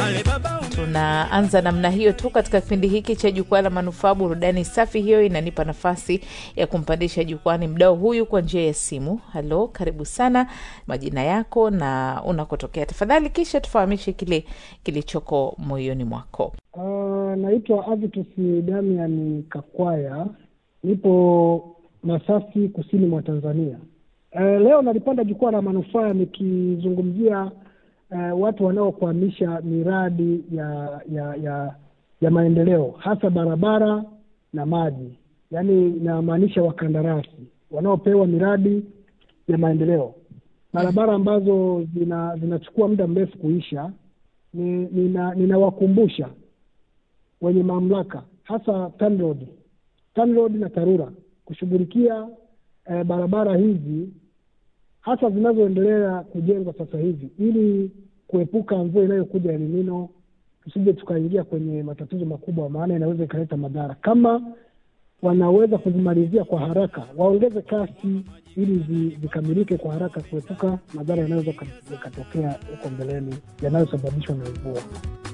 Tunaanza namna hiyo tu katika kipindi hiki cha Jukwaa la Manufaa. Burudani safi hiyo inanipa nafasi ya kumpandisha jukwani mdao huyu kwa njia ya simu. Halo, karibu sana, majina yako na unakotokea tafadhali, kisha tufahamishe kile kilichoko moyoni mwako. Uh, naitwa Avitus Damian Kakwaya, nipo Masasi, kusini mwa Tanzania. Uh, leo nalipanda jukwaa la manufaa nikizungumzia uh, watu wanaokwamisha miradi ya ya ya ya maendeleo hasa barabara na maji, yaani inamaanisha wakandarasi wanaopewa miradi ya maendeleo, barabara ambazo zina zinachukua muda mrefu kuisha. Ni- nina- ninawakumbusha wenye mamlaka hasa TANROADS, TANROADS na TARURA kushughulikia eh, barabara hizi hasa zinazoendelea kujengwa sasa hivi ili kuepuka mvua inayokuja El Nino, tusije tukaingia kwenye matatizo makubwa, maana inaweza ikaleta madhara. Kama wanaweza kuzimalizia kwa haraka, waongeze kasi ili zi- zikamilike kwa haraka, kuepuka madhara yanayoweza yakatokea huko mbeleni yanayosababishwa na mvua.